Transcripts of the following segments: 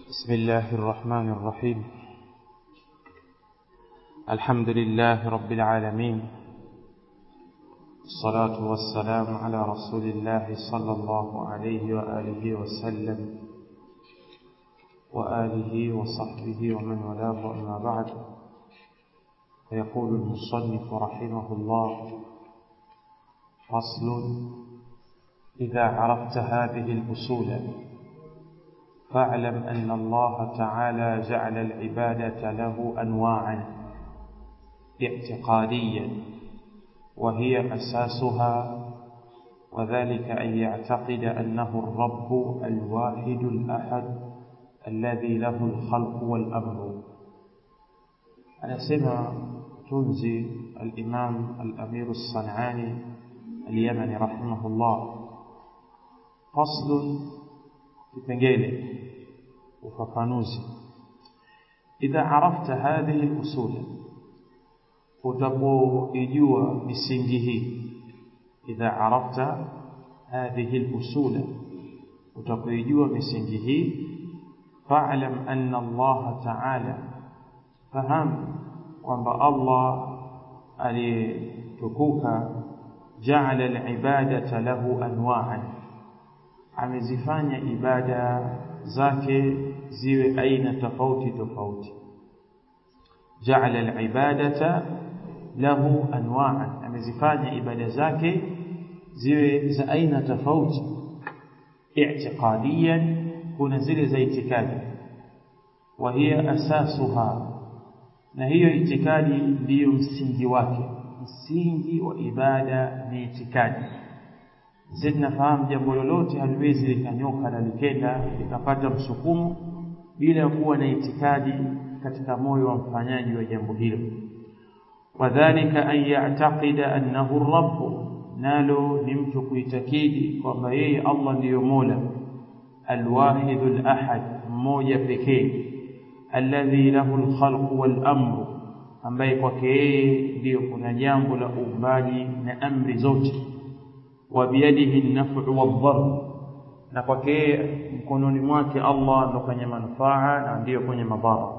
بسم الله الرحمن الرحيم الحمد لله رب العالمين الصلاة والسلام على رسول الله صلى الله عليه وآله وسلم وآله وصحبه ومن والاه أما بعد فيقول المصنف رحمه الله فصل إذا عرفت هذه الأصول فاعلم أن الله تعالى جعل العبادة له أنواعا اعتقاديا وهي أساسها وذلك أن يعتقد أنه الرب الواحد الأحد الذي له الخلق والأمر أنا سمع تنزي الإمام الأمير الصنعاني اليمني رحمه الله فصل kipengele ufafanuzi idha arafta hadhihi usul utapoijua misingi hii idha arafta hadhihi usul utapoijua misingi hii fa'lam anna Allah ta'ala fahamu kwamba Allah aliyetukuka ja'ala al-ibadata lahu anwa'an amezifanya ibada zake ziwe aina tofauti tofauti ja'ala al-ibadata lahu anwa'an amezifanya ibada zake ziwe za aina tofauti i'tiqadiyan kuna zile za itikadi wa hiya asasuha na hiyo itikadi ndiyo msingi wake msingi wa ibada ni itikadi sisi tunafahamu jambo lolote haliwezi likanyoka na likenda likapata msukumo bila kuwa na itikadi katika moyo wa mfanyaji wa jambo hilo wadhālika an ya'taqida annahu ar-rabb nalo ni mtu kuitakidi kwamba yeye Allah ndiyo Mola al-wahid al-ahad mmoja pekee alladhi lahu al-khalqu wal-amru ambaye kwake yeye ndiyo kuna jambo la uumbaji na amri zote وبيده النفع والضر na kwake mkononi mwake Allah ndo kwenye manufaa na ndiyo kwenye madhara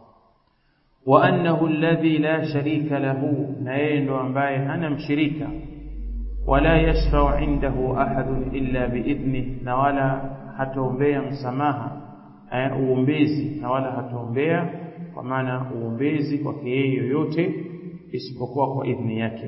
wa annahu alladhi la sharika lahu na yeye ndo ambaye hana mshirika wala yashfa'u indahu ahadun illa biidhni na wala hataombea msamaha uombezi na wala hataombea kwa maana uombezi kwake yeye yoyote isipokuwa kwa idhni yake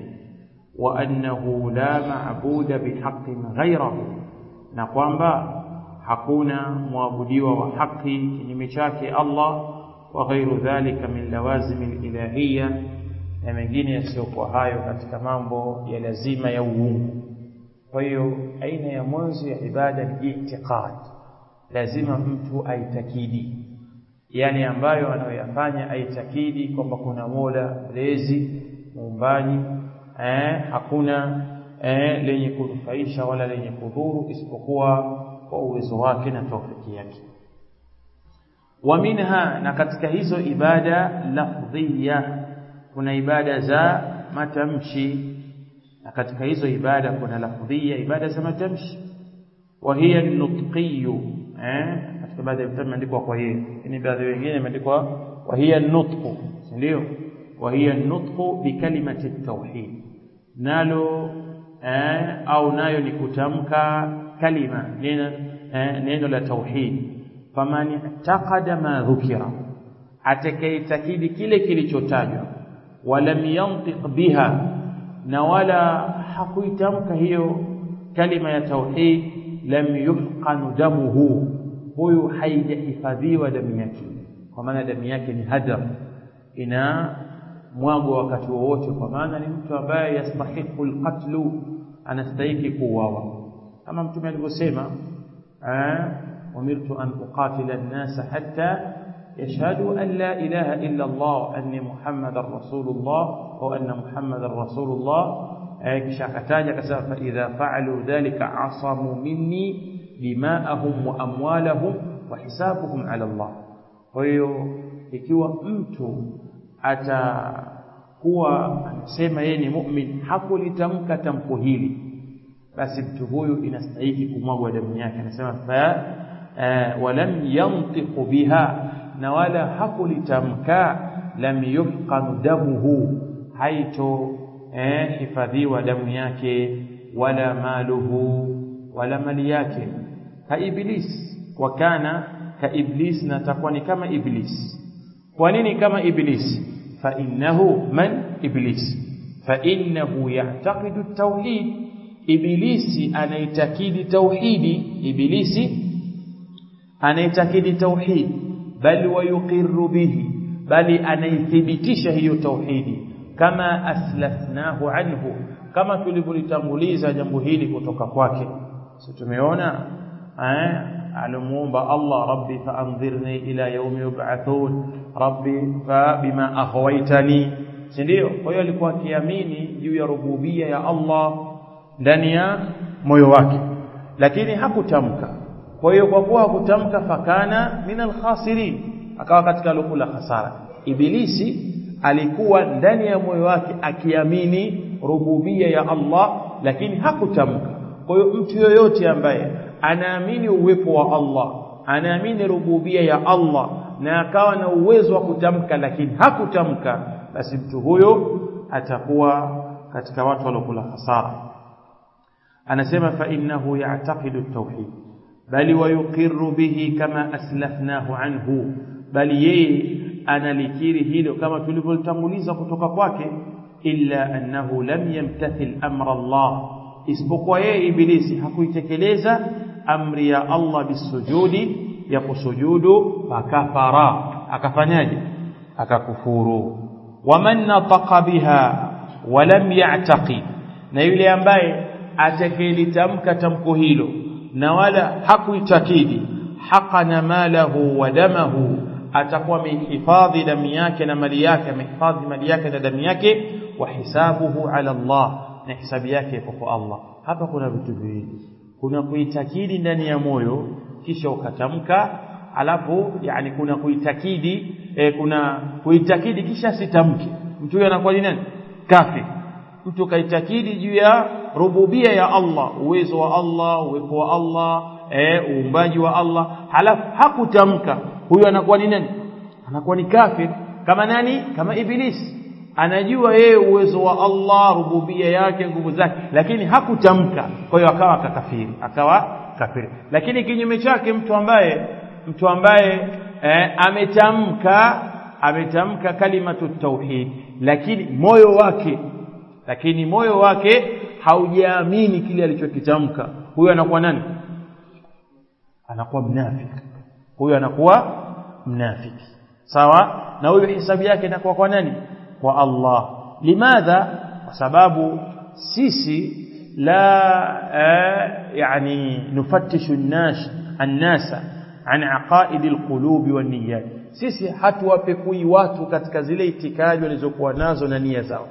وأنه لا معبود بحق غيره na kwamba hakuna muabudiwa wa haki kinyume chake Allah wa ghairu dhalika min lawazim alilahiyya na mengine yasiyokuwa hayo katika mambo ya lazima ya uungu kwa hiyo aina ya mwanzo ya ibada ni i'tiqad lazima mtu aitakidi yale ambayo anayoyafanya aitakidi kwamba kuna Mola mlezi muumbaji eh, hakuna eh, lenye kunufaisha wala lenye kudhuru isipokuwa kwa uwezo wake na taufiki yake wa minha na katika hizo ibada lafdhiya kuna ibada za matamshi na katika hizo ibada kuna lafdhiya ibada za matamshi wa hiya nutqiyu eh katika baadhi ya vitabu imeandikwa kwa hiyo lakini baadhi wengine imeandikwa wa hiya nutqu ndio wa hiya nutqu bi kalimati tauhid nalo eh, au nayo ni kutamka kalima neno, eh, neno la tauhid faman taqada ma dhukira atakaitakidi kile kilichotajwa walam yantiq biha na wala hakuitamka hiyo kalima ya tauhid lam yuhqan damuhu huyu haijahifadhiwa damu yake kwa maana damu yake ni hadar ina mwago wakati wowote kwa maana ni mtu ambaye yastahiqu alqatlu anastahiki kuuawa kama mtume alivyosema umirtu an uqatila an-nasa hatta yashhadu an la ilaha illa Allah anni muhammadar rasulullah au anna muhammadar rasulullah kisha akataja akasema fa idha fa'alu dhalika asamu minni dima'ahum wa amwalahum wa hisabuhum ala Allah kwa hiyo ikiwa mtu atakuwa anasema yeye ni mu'min hakulitamka tamko hili basi mtu huyu inastahili kumwagwa damu yake anasema fa eh, walam yantiqu biha na wala hakulitamka lam yufqanu damuhu haito eh, hifadhiwa damu yake wala maluhu wala mali yake ka iblis wa kana ka iblis na takuwa ni kama iblis kwa nini kama iblis fa innahu man iblis fa innahu ya'taqidu at-tauhid ibilisi anaitakidi tauhidi ibilisi anaitakidi tauhid bal wayuqirru bihi bali anaithibitisha hiyo tauhidi kama aslafnahu anhu kama tulivyolitanguliza jambo hili kutoka kwake si tumeona eh alimuomba Allah rabbi faanzirni ila yaumi yub'athun rabbi fa bima aghwaytani si ndio kwa hiyo alikuwa akiamini juu ya rububia ya Allah ndani ya moyo wake lakini hakutamka kwa hiyo kwa kuwa hakutamka fakana min alkhasirin akawa katika lukula hasara ibilisi alikuwa ndani ya moyo wake akiamini rububia ya Allah lakini hakutamka kwa hiyo mtu yoyote ambaye anaamini uwepo wa Allah anaamini rububia ya Allah na akawa na uwezo wa kutamka lakini hakutamka basi mtu huyo atakuwa katika watu waliokula hasara anasema fa innahu ya'taqidu at-tauhid bali wayuqirru bihi kama aslafnahu anhu bali yeye analikiri hilo kama tulivyotanguliza kutoka kwake illa annahu lam yamtathil amra Allah isipokuwa yeye ibilisi hakuitekeleza amri ya Allah bisujudi ya kusujudu fakafara akafanyaje akakufuru waman nataqa biha walam ya'taqi na yule ambaye atakayelitamka tamko hilo na wala hakuitakidi haqana malahu wa damahu atakuwa amehifadhi damu yake na mali yake amehifadhi mali yake na damu yake wa hisabuhu ala Allah na hisabu yake kwa Allah hapa kuna vitu viwili kuna kuitakidi ndani ya moyo kisha ukatamka alafu yani kuna kuitakidi e, kuna kuitakidi kisha sitamke mtu huyo anakuwa ni nani kafir mtu kaitakidi juu ya rububia ya Allah uwezo wa Allah uwepo wa Allah eh uumbaji wa Allah halafu hakutamka huyo anakuwa ni nani anakuwa ni kafir kama nani kama ibilisi anajua yeye uwezo wa Allah rububia yake nguvu zake lakini hakutamka kwa hiyo akawa kakafiri akawa kafiri lakini kinyume chake mtu ambaye mtu ambaye eh, ametamka ametamka kalimatu tauhid lakini moyo wake lakini moyo wake haujaamini kile alichokitamka huyo anakuwa nani anakuwa mnafiki huyo anakuwa mnafiki sawa na huyo hisabu yake inakuwa kwa nani kwa Allah limadha kwa sababu sisi la yani nufattishu an-nas an-nasa an aqaid al-qulub wan-niyyat sisi hatuwapekui watu katika zile itikadi walizokuwa nazo na nia zao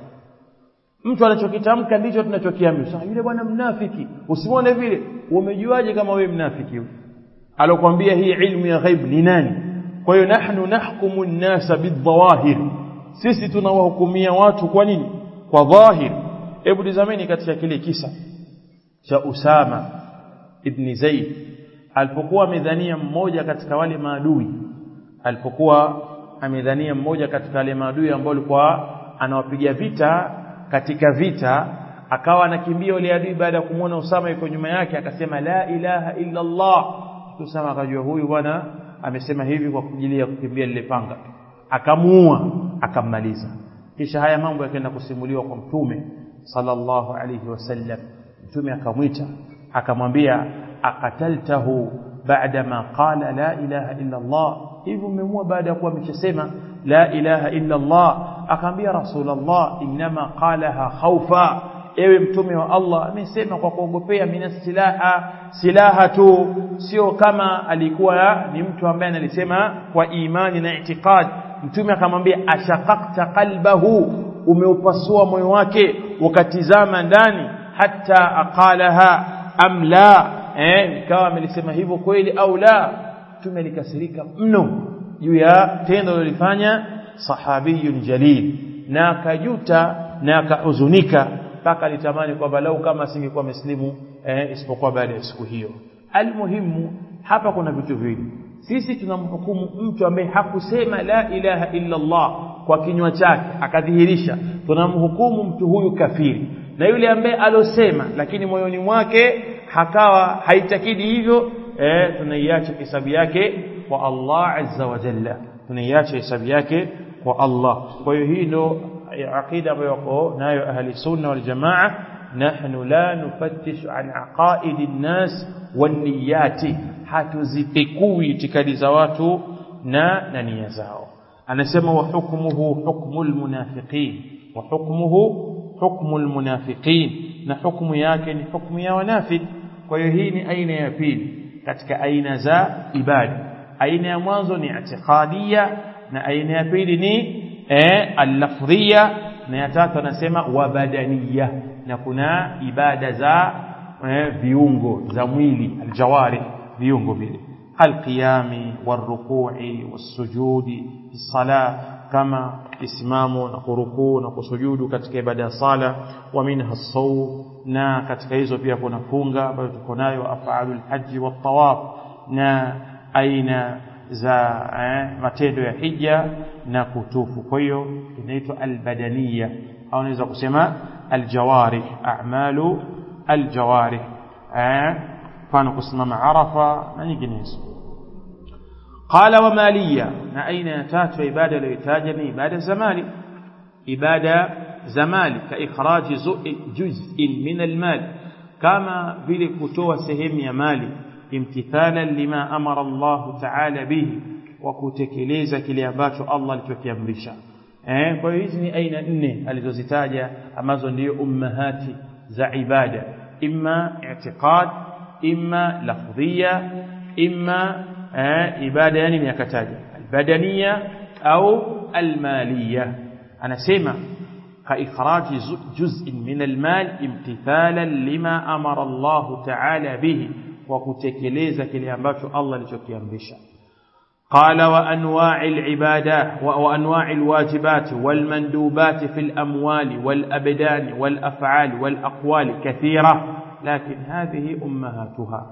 mtu anachokitamka ndicho tunachokiamini sasa yule bwana mnafiki usimwone vile umejuaje kama wewe mnafiki alokuambia hii ilmu ya ghaib ni nani kwa hiyo nahnu nahkumu an-nasa bidhawahir sisi tunawahukumia watu kwa nini kwa dhahir hebu tazameni katika kile kisa cha Usama ibn Zaid alipokuwa amedhania mmoja katika wale maadui alipokuwa amedhania mmoja katika wale maadui ambao alikuwa anawapiga vita katika vita akawa anakimbia wale adui baada ya kumwona Usama yuko nyuma yake akasema la ilaha illa Allah Usama akajua huyu bwana amesema hivi kwa ajili ya kukimbia lile panga akamuua akammaliza kisha haya mambo yakaenda kusimuliwa kwa mtume sallallahu alayhi wasallam mtume akamwita akamwambia akataltahu baada ma qala la ilaha illa Allah hivyo umemua baada ya kuwa ameshasema la ilaha illa Allah akamwambia rasulullah inma qalaha khawfa ewe mtume wa Allah amesema kwa kuogopea mina silaha silaha tu sio kama alikuwa ni mtu ambaye analisema kwa imani na itikad mtume akamwambia ashaqaqta qalbahu umeupasua moyo wake ukatizama ndani hata aqalaha am la eh ikawa amelisema hivyo kweli au la mtume alikasirika mno juu ya tendo lilifanya sahabiyun jalil na akajuta na akahuzunika mpaka alitamani kwamba lau kama asingekuwa muslimu eh, isipokuwa baada ya siku hiyo almuhimu hapa kuna vitu viwili sisi tunamhukumu mtu ambaye hakusema la ilaha illa Allah kwa kinywa chake akadhihirisha tunamhukumu mtu huyu kafiri na yule ambaye alosema lakini moyoni mwake hakawa haitakidi hivyo eh tunaiacha hesabu yake kwa Allah azza wa jalla tunaiacha hesabu yake kwa Allah kwa hiyo hii ndo aqida ambayo wako nayo ahli sunna wal jamaa nahnu la nufattishu an aqaidi nnas wan niyati hatuzipekui itikadi za watu na na nia zao anasema wa hukmuhu hukmul munafiqin wa hukmuhu hukmul munafiqin na hukumu yake ni hukumu ya wanafiki kwa hiyo hii ni aina ya pili katika aina za ibada aina ya mwanzo ni i'tiqadiyya na aina ya pili ni eh al-lafdhiyya na ya tatu anasema wabadaniya na kuna ibada za eh, viungo za mwili aljawari viungo vile alqiyami warruku'i wasujudi fi salah kama isimamo na kurukuu na kusujudu katika ibada ya sala wa minha sawm na katika hizo pia kuna funga ambayo tuko nayo af'alul hajji wat tawaf na aina za eh, matendo ya hija na kutufu kwa hiyo inaitwa albadaniya au unaweza kusema aljawarih a'malu aljawarih eh mfano kusimama arafa na nyinginezo qala wa maliya na aina ya tatu ya ibada iliyotaja ni ibada za mali ibada za mali ka ikhraji juz'in min almal kama vile kutoa sehemu ya mali imtithalan lima amara Allah ta'ala bihi wa kutekeleza kile ambacho Allah alichokiamrisha eh kwa hiyo hizi ni aina nne alizozitaja ambazo ndio ummahati za ibada imma i'tiqad imma lafdhiya imma eh, ibada yani ni yakataja albadaniya au almaliya anasema كإخراج جزء من المال امتثالا لما أمر الله تعالى به وكتكليزا كلي أمباتو الله لتكيامبشا قال وأنواع العبادات وأنواع الواجبات والمندوبات في الأموال والأبدان والأفعال والأقوال كثيرة لكن هذه أمهاتها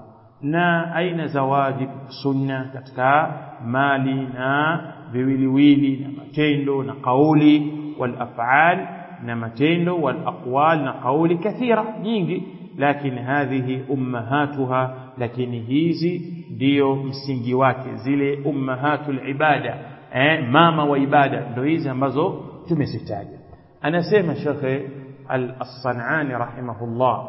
na aina za wajib sunna katika mali na viwiliwili na matendo na kauli wal af'al na matendo wal aqwal na kauli kathira nyingi lakini hadhihi ummahatuha lakini hizi ndio msingi wake zile ummahatul ibada eh, mama wa ibada ndio hizi ambazo tumezitaja anasema shekhe al-Sanani rahimahullah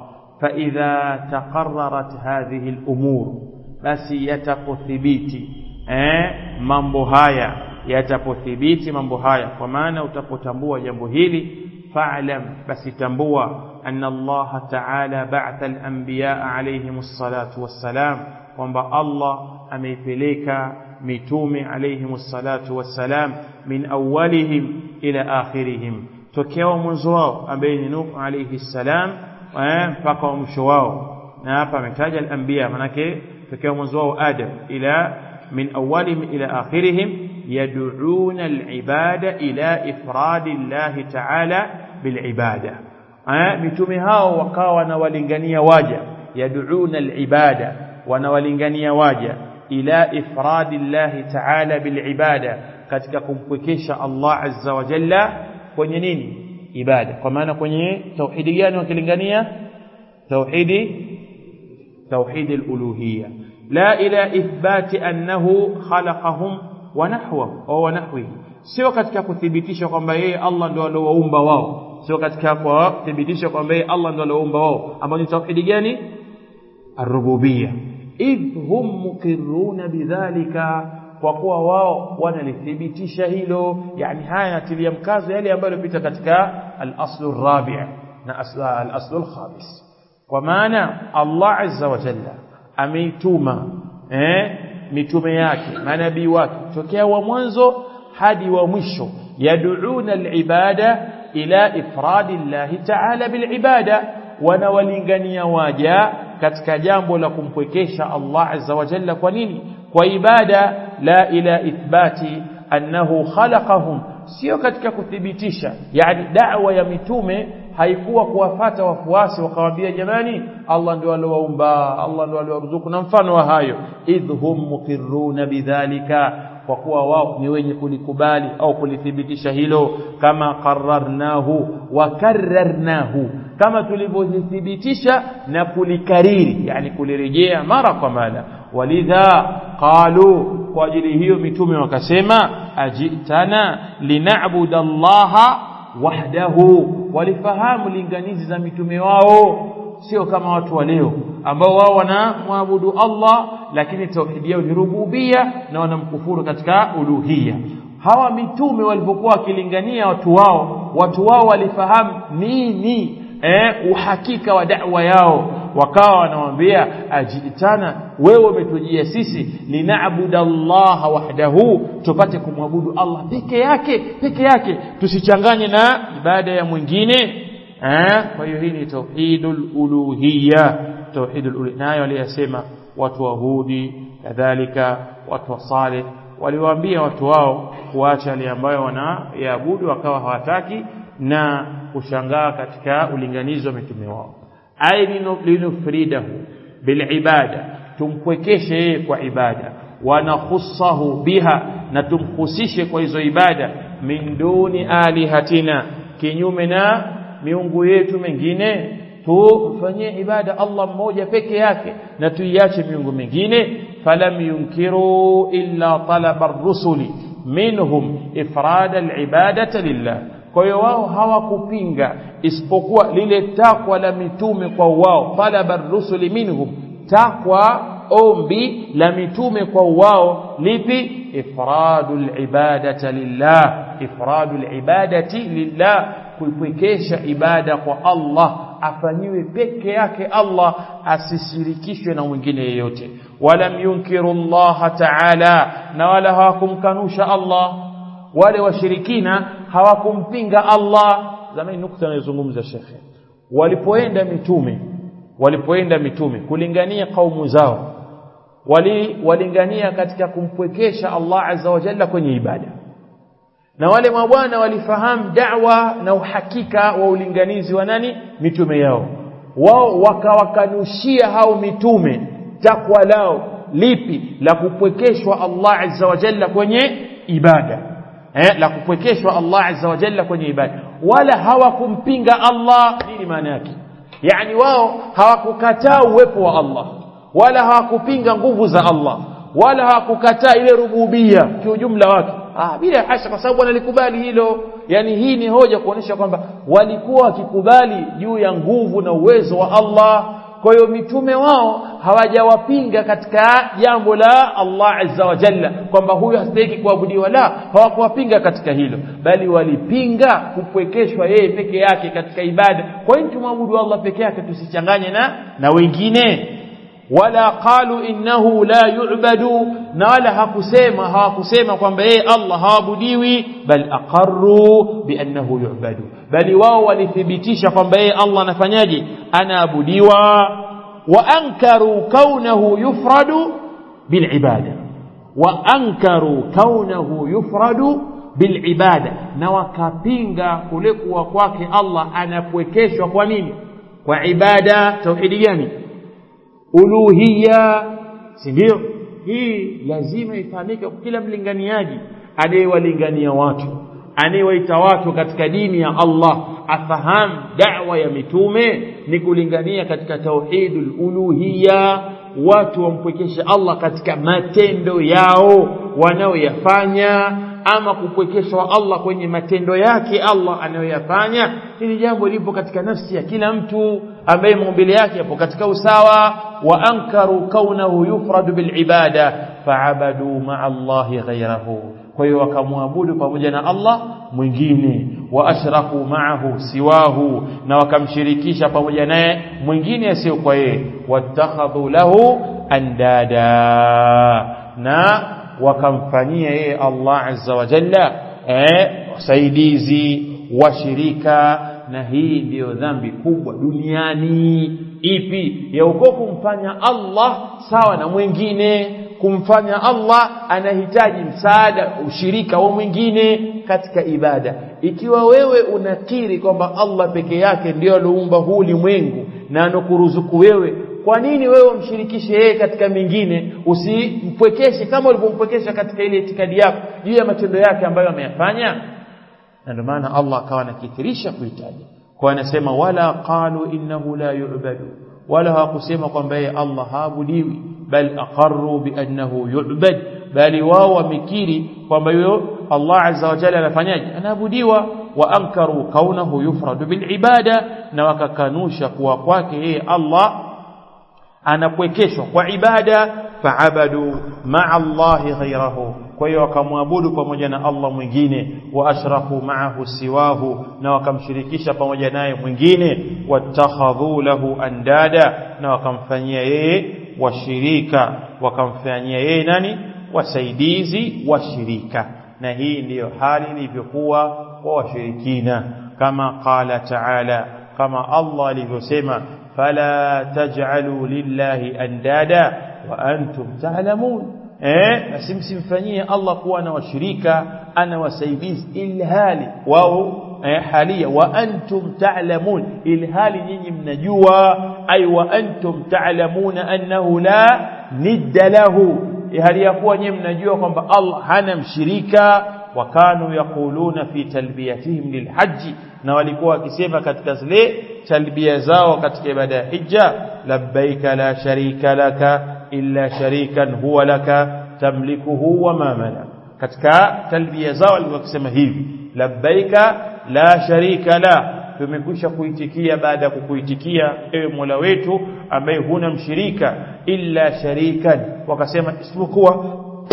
فإذا تقررت هذه الأمور بس يتقثبيتي eh mambo haya yatapothibiti mambo haya kwa maana utapotambua jambo hili fa'lam basi tambua anna Allah ta'ala ba'atha al-anbiya alayhim as-salatu was-salam kwamba Allah ameipeleka mitume alayhim as-salatu was-salam min awwalihim ila akhirihim tokea mwanzo wao ambaye ni Nuh alayhi salam mpaka mwisho wao na hapa ametaja al-anbiya manake tokea mwanzo wao Adam ila min awwalihim ila akhirihim yad'una al-ibada ila ifradi Allah ta'ala bil-ibada mitume hao wakawa wanawalingania waja yad'una al-ibada wanawalingania waja ila ifradi Allah ta'ala bil-ibada katika kumpwekesha Allah azza wa jalla kwenye nini ibada kwa maana kwenye tauhidi gani wakilingania tauhidi tauhid al-uluhiyya la ila ithbati annahu khalaqahum wa nahwahu au wa nahwihi sio katika kuthibitisha kwamba yeye Allah ndio aliowaumba wao sio katika kuthibitisha kwamba yeye Allah ndio aliowaumba wao ambao ni tauhidi gani ar-rububiyya idh hum muqirruna bidhalika kwa kuwa wao wanalithibitisha hilo yani haya yanatilia mkazo yale ambayo yalipita katika al-aslu rabi' na al-aslu al-khamis kwa maana Allah azza wa jalla ameituma eh mitume yake manabii wake tokea wa mwanzo hadi wa mwisho yad'una al-ibada ila ifradi Allah ta'ala bil ibada wanawalingania waja katika jambo la kumpwekesha Allah azza wa jalla kwa nini kwa ibada la ila ithbati annahu khalaqahum sio katika kuthibitisha yani da'wa ya mitume haikuwa kuwafata wafuasi wakawaambia jamani Allah ndio aliowaumba Allah ndio aliowaruzuku na mfano wa hayo idhum muqirruna bidhalika kwa kuwa wao ni wenye kulikubali au kulithibitisha hilo kama qararnahu wa kararnahu kama tulivyothibitisha na kulikariri yani kulirejea mara kwa mara walidha qalu kwa ajili hiyo mitume wakasema ajitana lina'budu allaha wahdahu walifahamu linganizi za mitume wao sio kama watu wa leo ambao wao wanamwabudu Allah lakini tauhidi yao ni rububia na wanamkufuru katika uluhia hawa mitume walipokuwa wakilingania watu wao watu wao walifahamu nini eh, uhakika wa da'wa yao wakawa wanamwambia ajitana wewe umetujia sisi linaabuda Allah wahdahu tupate kumwabudu Allah peke yake peke yake tusichanganye na ibada ya mwingine eh kwa hiyo hii ni tauhidul uluhiyya tauhidul uluhiyya nayo aliyasema watu wa Hudi kadhalika watu wa Saleh waliwaambia watu wao kuacha yale ambayo wanayaabudu wakawa hawataki na kushangaa katika ulinganizi wa mitume wao ay linufridahu bilibada tumpwekeshe yeye kwa ibada wanakhussahu biha na tumhusishe kwa hizo ibada min duni alihatina kinyume na miungu yetu mengine tufanyie ibada Allah mmoja peke yake na tuiache miungu mingine falam yunkiru illa talaba ar-rusuli minhum ifrada al-ibadati lillah kwa hiyo wao hawakupinga isipokuwa lile takwa la mitume kwa wao talaba ar-rusuli minhum takwa ombi la mitume kwa wao lipi ifradul ibadati lillah ifradul ibadati lillah kuipwekesha ibada kwa Allah afanyiwe peke yake Allah asishirikishwe na mwingine yeyote walam yunkiru Allah ta'ala na wala hawakumkanusha Allah wale washirikina hawakumpinga Allah zamani nukta anayozungumza shekhe walipoenda mitume walipoenda mitume kulingania kaumu zao wali walingania katika kumpwekesha Allah azza wa jalla kwenye ibada na wale mabwana walifahamu da'wa na uhakika wa ulinganizi wa nani mitume yao wao wakawakanushia hao mitume takwa lao lipi la kupwekeshwa Allah azza wa jalla kwenye ibada eh la kupwekeshwa Allah azza wa jalla kwenye ibada wala hawakumpinga Allah nini maana yake yani wao hawakukataa uwepo wa Allah wala hawakupinga nguvu za Allah wala hawakukataa ile rububia kiujumla wake ah bila hasha kwa sababu wanalikubali hilo yani hii ni hoja kuonesha kwamba walikuwa wakikubali juu ya nguvu na uwezo wa Allah kwa hiyo mitume wao hawajawapinga katika jambo la Allah azza wa jalla kwamba huyu hastahili kuabudiwa la hawakuwapinga katika hilo bali walipinga kupwekeshwa yeye peke yake katika ibada kwa hiyo tumwabudu Allah peke yake tusichanganye na na wengine wala qalu innahu la yu'badu na wala hakusema hawakusema kwamba yeye Allah haabudiwi bal aqarru bi annahu yu'badu bali wao walithibitisha kwamba yeye Allah anafanyaje anaabudiwa wa ankaru kaunahu yufradu bil ibada wa ankaru kaunahu yufradu bil ibada na wakapinga kule kuwa kwake Allah anapwekeshwa kwa nini kwa ibada tauhidi gani uluhia si ndio hii lazima ifahamike kwa kila mlinganiaji anayewalingania watu anayewaita watu katika dini ya Allah afahamu da'wa ya mitume ni kulingania katika tauhidul uluhia watu wampwekeshe Allah katika matendo yao wanaoyafanya ama kupwekeshwa Allah kwenye matendo yake Allah anayoyafanya hili jambo lipo katika nafsi ya kila mtu ambaye maumbile yake yapo katika usawa wa ankaru kaunahu yufradu bil ibada faabadu ma'a Allah ghayrahu kwa hiyo wakamwabudu pamoja na Allah mwingine wa ashraku ma'ahu siwahu na wakamshirikisha pamoja naye mwingine asiyo kwa yeye wattakhadhu lahu andada na wakamfanyia yeye Allah azza wa jalla eh wasaidizi washirika na hii ndiyo dhambi kubwa duniani ipi ya uko kumfanya Allah sawa na mwingine kumfanya Allah anahitaji msaada ushirika wa mwingine katika ibada ikiwa wewe unakiri kwamba Allah peke yake ndiyo aliumba huu ulimwengu na anokuruzuku wewe kwa nini wewe umshirikishe yeye katika mingine usimpwekeshe kama ulivyompwekesha katika ile itikadi yako juu ya matendo yake ambayo ameyafanya na ndio maana Allah akawa anakithirisha kuitaja kwa anasema wala qalu innahu la yu'badu wala hawakusema kwamba yeye Allah haabudiwi bal aqarru bi annahu yu'bad bali wao wamekiri kwamba huyo Allah azza wa jalla anafanyaje anaabudiwa wa ankaru kaunahu yufradu bil ibada na wakakanusha kuwa kwake yeye Allah anakuwekeshwa kwa ibada faabadu ma'a Allahi ghayrahu kwa hiyo wakamwabudu pamoja na Allah mwingine wa ashraku ma'ahu siwahu na wakamshirikisha pamoja naye mwingine watakhadhu lahu andada na wakamfanyia yeye washirika wakamfanyia yeye nani wasaidizi washirika na hii ndiyo hali ilivyokuwa kwa washirikina kama qala ta'ala kama Allah alivyosema fala taj'alu lillahi andada wa antum ta'lamun eh basi msimfanyie Allah kuwa na washirika ana wasaidizi ilhali wao eh, halia wa antum ta'lamun ilhali nyinyi mnajua ay wa antum ta'lamuna annahu la nidda lahu hali ya kuwa nyinyi mnajua kwamba Allah hana mshirika wakanu yaquluna fi talbiyatihim lilhaji na walikuwa wakisema katika zile talbia zao katika ibada ya hija labbaika la sharika laka illa sharikan huwa laka tamlikuhu wa ma malak katika talbia zao walikuwa wakisema hivi labbaika la sharika la tumekwisha kuitikia baada ya kukuitikia ewe Mola wetu ambaye huna mshirika illa sharikan wakasema isipokuwa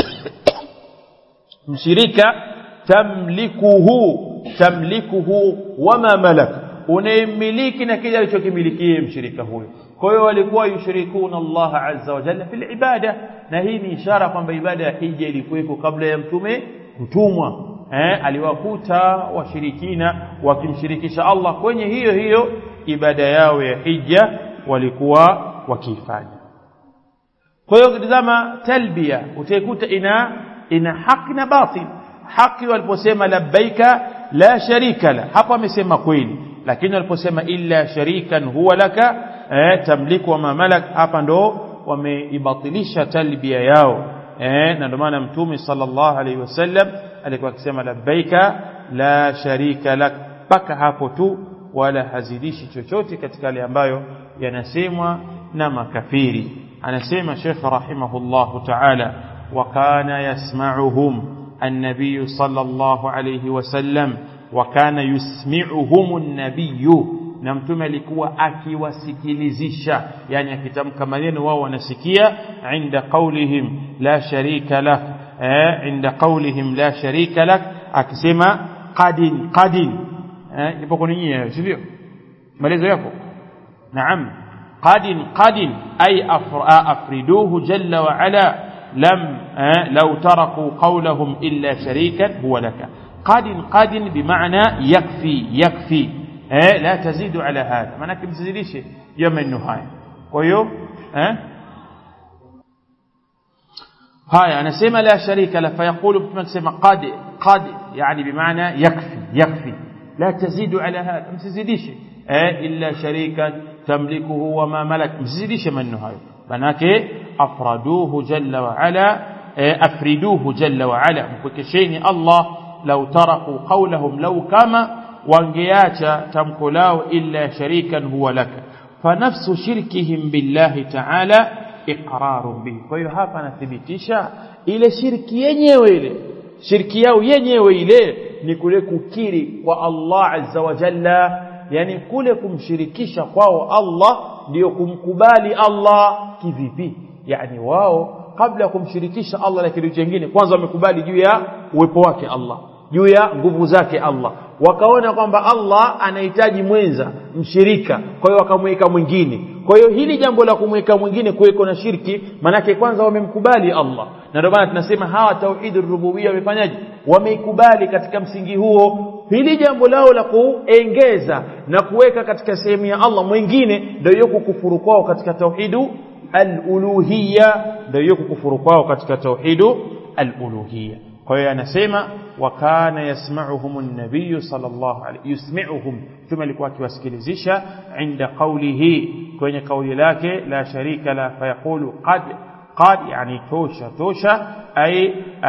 mshirika tamlikuhu tamlikuhu wama malak unayemiliki na kile alichokimilikia mshirika huyo kwa hiyo walikuwa yushrikuna Allah azza wa jalla fil ibada na hii ni ishara kwamba ibada ya hija ilikuweko kabla ya mtume kutumwa eh aliwakuta washirikina wakimshirikisha Allah kwenye hiyo hiyo ibada yao ya hija walikuwa wakifanya kwa hiyo ukitazama talbia utaikuta ina ina haki na batil haki waliposema labbaika la sharika la hapo amesema kweli lakini waliposema illa sharikan huwa laka eh, tamliku wa mamalak hapa ndo wameibatilisha talbia yao eh, na ndio maana mtume sallallahu alaihi wasallam alikuwa akisema labbaika la sharika lak mpaka hapo tu wala hazidishi chochote katika yale ambayo yanasemwa na makafiri anasema Sheikh rahimahullahu ta'ala wa kana yasma'uhum النبي صلى الله عليه وسلم وكان يسمعهم النبي na mtume alikuwa akiwasikilizisha yani akitamka maneno wao wanasikia inda qaulihim la sharika lak eh inda qaulihim la sharika lak akisema qadin qadin eh ipo kwa nyinyi sivyo maelezo yako naam qadin qadin ay afriduhu jalla wa ala لم لو تركوا قولهم إلا شريكا هو لك قد قد بمعنى يكفي يكفي لا تزيد على هذا معنى كم تزيدش يوم النهاية ويو هاي أنا سيما لا شريك له فيقول بمن سيما قد قد يعني بمعنى يكفي يكفي لا تزيد على هذا ما تزيدش إلا شريكا تملكه وما ملك ما تزيدش من النهاية manake afraduhu jalla wa ala afriduhu jalla wa ala mpwekesheni Allah lau taraku qawlahum lau kama wangeacha tamko lao illa sharikan huwa laka fanafsu shirkihim billahi ta'ala iqrarun bihi kwa hiyo hapa anathibitisha ile shirki yenyewe ile shirki yao yenyewe ile ni kule kukiri kwa Allah azza wa jalla yani kule kumshirikisha kwao Allah ndio kumkubali Allah kivipi yani wao kabla ya kumshirikisha Allah na kitu kingine kwanza wamekubali juu ya uwepo wake Allah juu ya nguvu zake Allah wakaona kwamba Allah anahitaji mwenza mshirika kwa hiyo wakamweka mwingine kwa hiyo hili jambo la kumweka mwingine kuweko na shirki manake kwanza wamemkubali Allah na ndio maana tunasema hawa tauhidur rububia wamefanyaje wameikubali katika msingi huo hili jambo lao la kuengeza na kuweka katika sehemu ya Allah mwingine ndio hiyo kukufuru kwao katika tauhidu al-uluhiyya ndio hiyo kukufuru kwao katika tauhidu al-uluhiyya kwa hiyo anasema wa kana yasma'uhum an-nabiy sallallahu alayhi yusmi'uhum kama alikuwa akiwasikilizisha inda qawlihi kwenye kauli lake la sharika la fayaqulu qad qad yani tosha tosha ay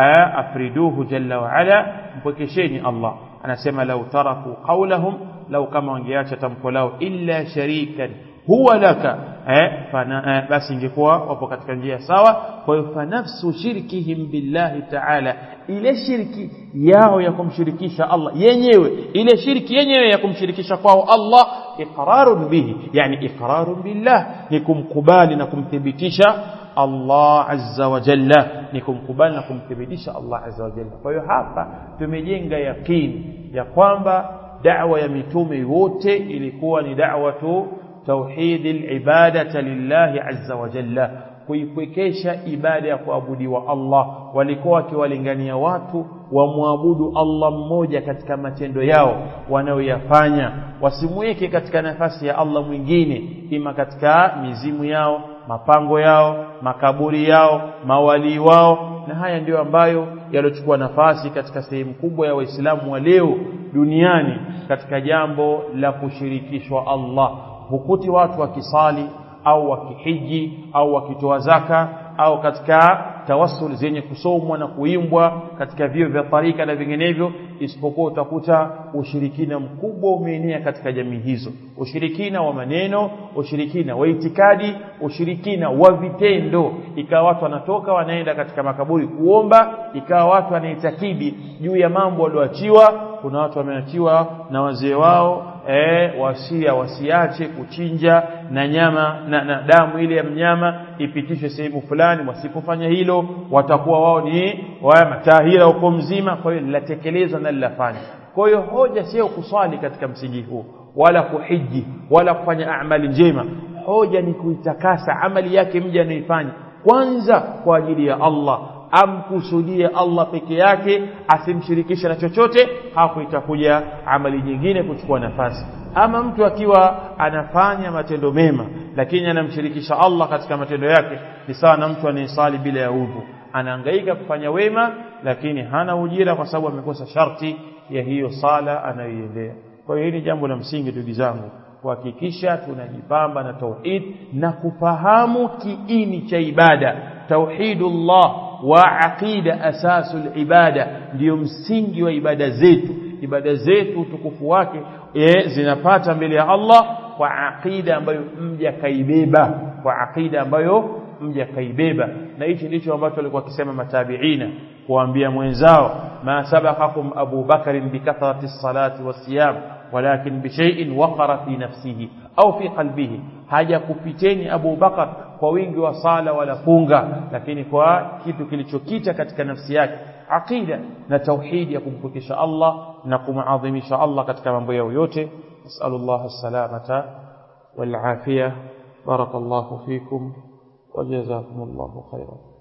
afriduhu jalla wa ala mpokesheni Allah anasema lau taraku qawlahum lau kama wangeacha tamko lao illa sharikan huwa laka eh, fana, eh, basi ingekuwa wapo katika njia sawa kwa hiyo fanafsu shirkihim billahi taala ile shirki yao ya kumshirikisha Allah yenyewe ile shirki yenyewe ya kumshirikisha kwao Allah iqrarun bihi yani iqrarun billah ni kumkubali na kumthibitisha Allah azza wa jalla ni kumkubali na kumthibitisha Allah azza wa jalla kwa hiyo hapa tumejenga yaqini ya kwamba da'wa ya mitume wote ilikuwa ni da'wa tu توحيد العبادة لله عز وجل kuipwekesha ibada ya kuabudiwa Allah walikuwa wakiwalingania watu wamwabudu Allah mmoja katika matendo yao wanayoyafanya wasimweke katika nafasi ya Allah mwingine ima katika mizimu yao mapango yao makaburi yao mawalii wao na haya ndiyo ambayo yalochukua nafasi katika sehemu kubwa ya waislamu wa leo duniani katika jambo la kushirikishwa Allah hukuti watu wakisali au wakihiji au wakitoa zaka au katika tawassul zenye kusomwa na kuimbwa katika vio vya tarika na vinginevyo isipokuwa utakuta ushirikina mkubwa umeenea katika jamii hizo ushirikina wa maneno ushirikina wa itikadi ushirikina wa vitendo ikawa watu wanatoka wanaenda katika makaburi kuomba ikawa watu wanaitakidi juu ya mambo walioachiwa kuna watu wameachiwa na wazee wao e, wasia wasiache kuchinja na nyama na, na damu ile ya mnyama ipitishwe sehemu fulani wasipofanya hilo watakuwa wao ni wa matahira huko mzima kwa hiyo linatekelezwa na linafanya kwa hiyo hoja sio kuswali katika msingi huu wala kuhiji wala kufanya amali njema hoja ni kuitakasa amali yake mja anaifanya kwanza kwa ajili ya Allah amkusudie Allah peke yake asimshirikishe na chochote hapo itakuja amali nyingine kuchukua nafasi ama mtu akiwa anafanya matendo mema lakini anamshirikisha Allah katika matendo yake ni sawa na mtu anayesali bila ya udhu anahangaika kufanya wema lakini hana ujira kwa sababu amekosa sharti ya hiyo sala anayoiendea kwa hiyo hili jambo la msingi ndugu zangu kuhakikisha tunajipamba na tauhid na kufahamu kiini cha ibada tauhidullah wa aqida asasul ibada ndiyo msingi wa ibada zetu ibada zetu utukufu wake e, zinapata mbele ya Allah kwa aqida ambayo mja kaibeba kwa aqida ambayo mja kaibeba na hichi ndicho ambacho alikuwa akisema matabiina kuambia mwenzao ma sabaqakum Abu Bakar bikathrati salati wasiyam walakin bishay'in waqara fi nafsihi au fi qalbihi haja kupiteni Abu Bakar kwa wingi wa sala wala funga lakini kwa kitu kilichokita katika nafsi yake aqida na tauhidi ya kumpokesha Allah na kumadhimisha Allah katika mambo yao yote nasallallahu salamata wal afia barakallahu fikum وجزاكم الله خيرا